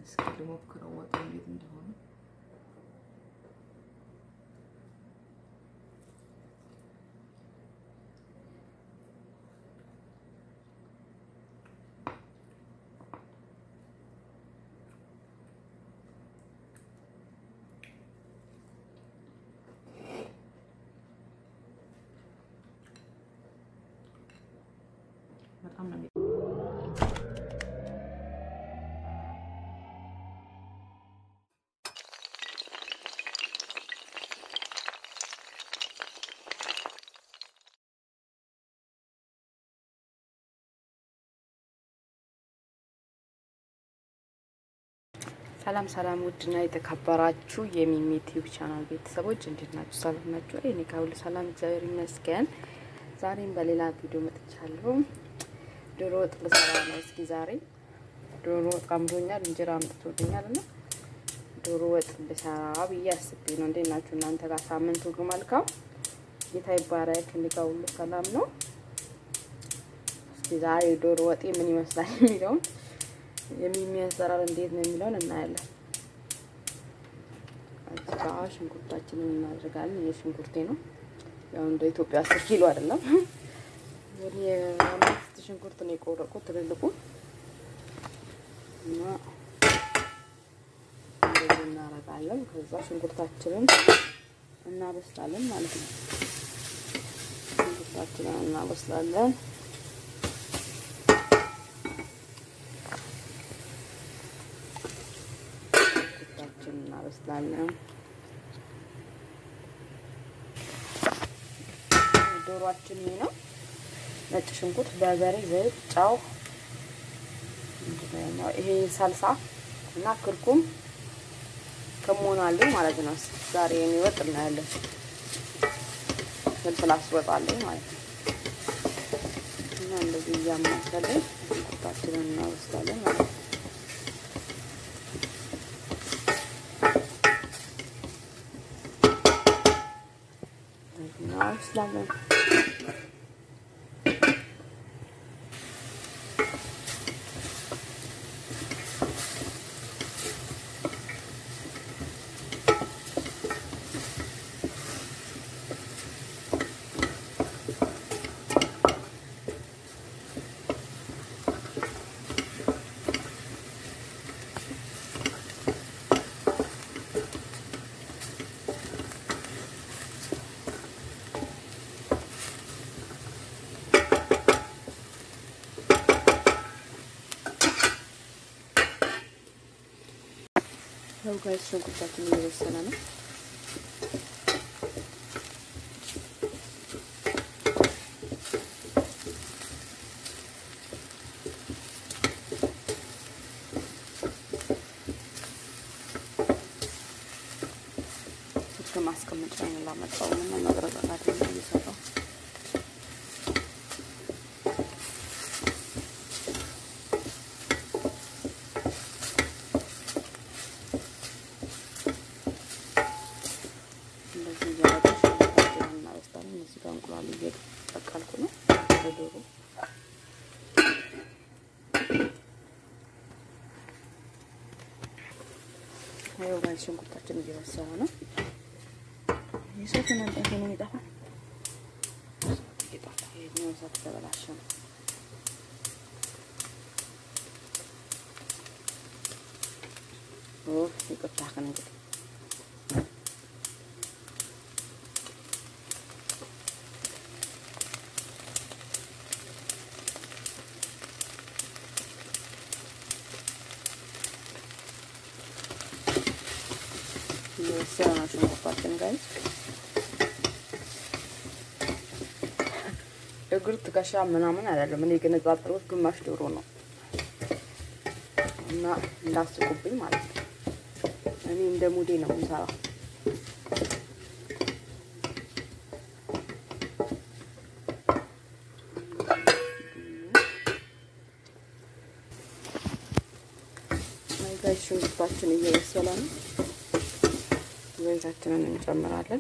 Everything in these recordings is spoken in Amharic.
እስኪ ልሞክረው ወጡ እንዴት እንደሆነ። በጣም ነው ሰላም ሰላም፣ ውድና የተከበራችሁ የሚሚ ቲዩብ ቻናል ቤተሰቦች እንዴት ናችሁ? ሰላም ናችሁ? እኔ ከሁሉ ሰላም እግዚአብሔር ይመስገን። ዛሬም በሌላ ቪዲዮ መጥቻለሁ። ዶሮ ወጥ ልሰራ ነው። እስኪ ዛሬ ዶሮ ወጥ አምሮኛል፣ እንጀራ አምጥቶልኛል እና ዶሮ ወጥ ልሰራ ብዬ አስቤ ነው። እንዴት ናችሁ እናንተ ጋር? ሳምንት ሁሉ መልካም፣ ጌታ ይባረክ። እኔ ጋር ሁሉ ሰላም ነው። እስኪ ዛሬ ዶሮ ወጤ ምን ይመስላል የሚለውን የሚሚ አሰራር እንዴት ነው የሚለውን እናያለን። እዚህ ጋር ሽንኩርታችንን እናደርጋለን። ይሄ ሽንኩርቴ ነው። ያው እንደ ኢትዮጵያ አስር ኪሎ አይደለም። ወደ አምስት ሽንኩርት ነው የቆረቁት ትልልቁ እና እንደዚህ እናደርጋለን። ከዛ ሽንኩርታችንን እናበስላለን ማለት ነው። ሽንኩርታችንን እናበስላለን። ሽንኩርታችንን እናበስላለን። ዶሯችን ይሄ ነው። ነጭ ሽንኩርት፣ በርበሬ፣ ዘይት፣ ጨው፣ ይሄ ሳልሳ እና ክርኩም ከመሆኑ አለኝ ማለት ነው። ዛሬ የሚወጥ እናያለን። ፍልፍል አስወጣለኝ ማለት ነው። እና እንደዚህ እያማሰለን ሽንኩርታችንን እናበስላለን ማለት ነው። እናበስላለን ያው ጋይስ ሽንኩርታችን እየበሰለ ነው። እስከ ማስቀመጫ ነው ላመጣው እና መቅረጻት ነው እየሰራው እንቁላል እየቀቀልኩ ነው በዶሮ ይኸው ጋር ሽንኩርታችን እየበሰለ ነው። የሰት መንጠፍ ነው የሚጠፋ ይሄኛው እሳት ተበላሸ ነው። ይቅርታ ከእንግዲህ እየበሰለ ነው ሽንኩርታችን ጋይስ። እግር ትከሻ ምናምን አይደለም። እኔ ግን የነጻጠሩት ግማሽ ዶሮ ነው እና እንዳስቁብኝ ማለት ነው። እኔ እንደ ሙዴ ነው የምሰራው። ጋይስ ሽንኩርታችን እየበሰለ ነው። ዘይታችንን እንጨምራለን።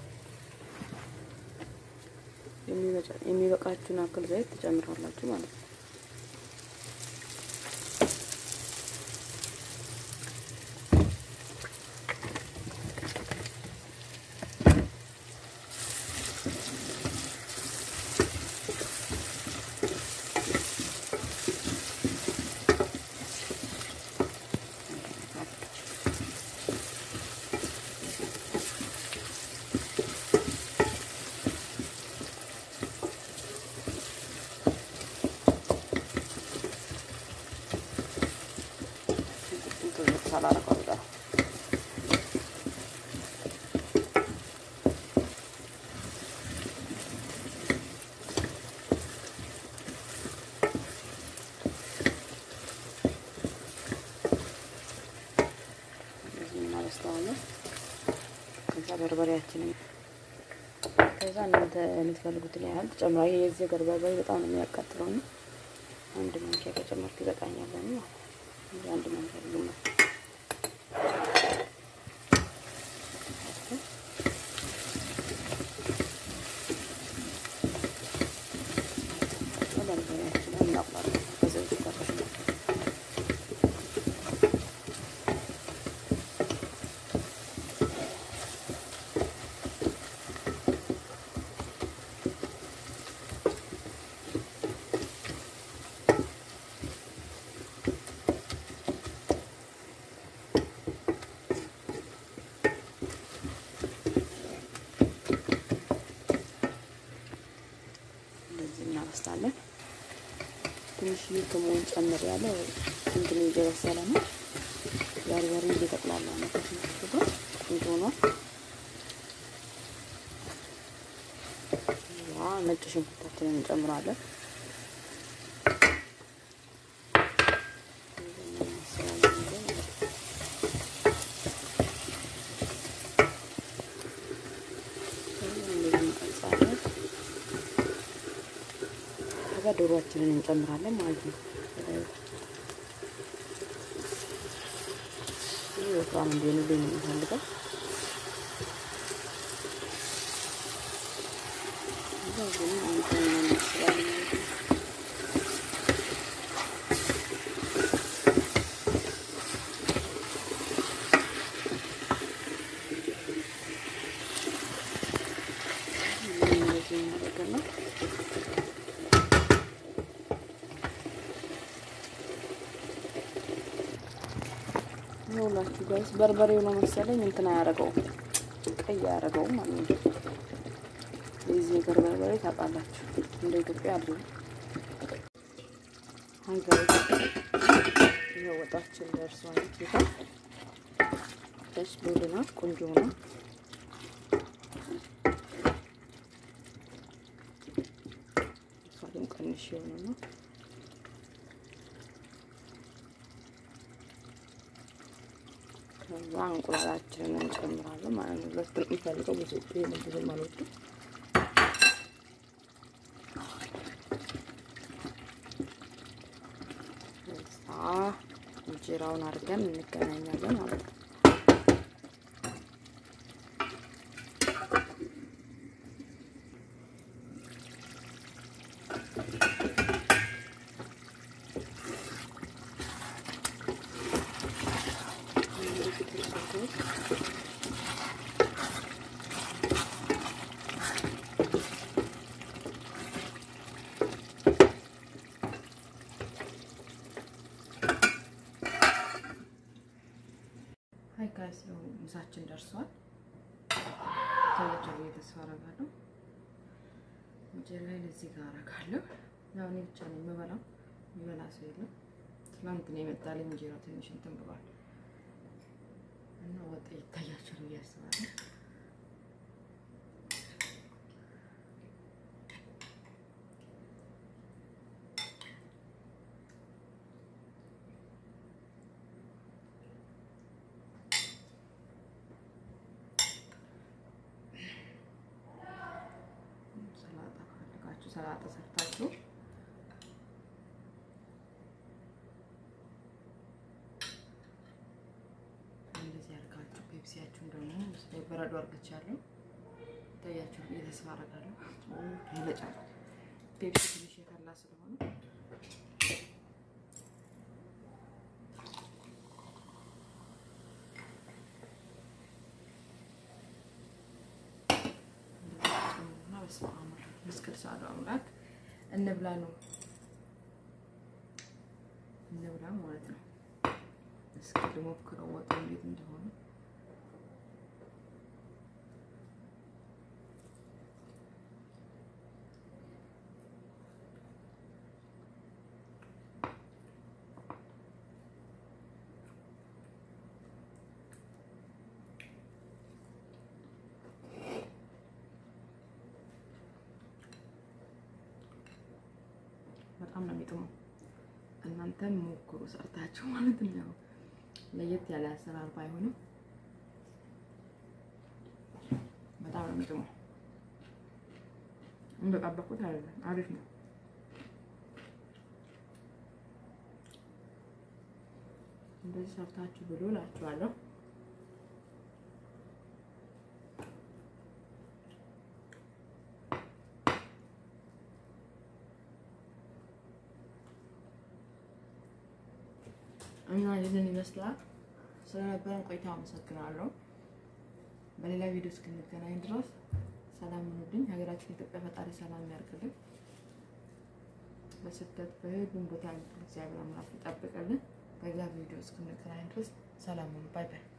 የሚበቃችሁን አክል ዘይት ትጨምራላችሁ ማለት ነው። ሳላረገው አልቀርም። እናበስተዋለን። ከዛ በርበሬያችንን ከዛ እናንተ የምትፈልጉትን ያህል ተጨምራ። የዚህ ሀገር በርበሬ በጣም ነው የሚያቃጥለው ነው። አንድ ማንኪያ ከጨመርኩ ይበቃኛል ለኔ ማለት ነው። አንድ ማንኪያ ግማሽ በርበሬያችንን እናቋለን ከዘይት ጋር እናበስላለን። ትንሽ ከመሆን ጨምር ያለ እንትን እየበሰለ ነው። በርበሬ እየተቅላላ ነው። ከትንሽ ጋር ቆንጆ ነው። ያ ነጭ ሽንኩርታችንን እንጨምራለን። ከዛ ዶሮአችንን እንጨምራለን ማለት ነው። ይህ ወፍራም እንዲሆንልኝ ነው የምፈልገው። እዛ ግን አንተ እናስባለን ማለት ነው። እንደዚህ እናደርገን ነው ይኸውላችሁ ጋይስ በርበሬው ነው መሰለኝ እንትን አያደርገውም፣ ቀይ አያደርገውም ማለት ነው። የዚህ ሀገር በርበሬ ታውቃላችሁ፣ እንደ ኢትዮጵያ አለ። አይ ጋይስ ይኸው ወጣችን ደርሷል። ጌታ ደስ ብሎናል። ቆንጆ ነው። እሷንም ቀንሽ የሆነ ነው ከዛ እንቁላላችንን እንጨምራለን ማለት ነው። ሁለት ነው የሚፈልገው ብዙ ይሄን ብዙም አልወድም። ከዛ እንጀራውን አድርገን እንገናኛለን ማለት ነው። ሀይ ጋይስ ያው ምሳችን ደርሷል። ተወጀሩ የተስፋ አደርጋለሁ። እንጀራዬን እዚህ ጋር አደርጋለሁ። ያው እኔ ብቻ ነው የምበላው፣ የሚበላ ሰው የለም። ትናንት ነው የመጣልኝ እንጀራ ትንሽ እንትን ብሏል እና ወጥ ይታያቸው ብዬ አስባለሁ። ሰላጣ ካደረጋችሁ ሰላጣ ሰርታችሁ እንደዚህ አድርጋችሁ ፔፕሲያችሁን ደግሞ በረዶ አድርግቻለሁ። ታያችሁ ተስፋ አደርጋለሁ። ይለጫል ፔፕሲ ትንሽ የፈላ ስለሆነ በስመ አብ ምስክር ሳሉ አምላክ እንብላ ነው እንብላ ማለት ነው። እስኪ ልሞክረው ወጡ እንዴት እንደሆነ በጣም ነው የሚጥመው። እናንተም ሞክሩ ሰርታችሁ ማለት ነው። ለየት ያለ አሰራር ባይሆንም በጣም ነው የሚጥመው። እንደጠበቁት አይደለም፣ አሪፍ ነው። እንደዚህ ሰርታችሁ ብሎ እላችኋለሁ። እና ይህንን ይመስላል። ስለነበረን ቆይታ አመሰግናለሁ። በሌላ ቪዲዮ እስክንገናኝ ድረስ ሰላም ሁኑልኝ። ሀገራችን ኢትዮጵያ ፈጣሪ ሰላም ያርግልን። በስደት በሁሉም ቦታ እግዚአብሔር አምላክ ይጠብቅልን። በሌላ ቪዲዮ እስክንገናኝ ድረስ ሰላም ሁኑ። ባይ ባይ።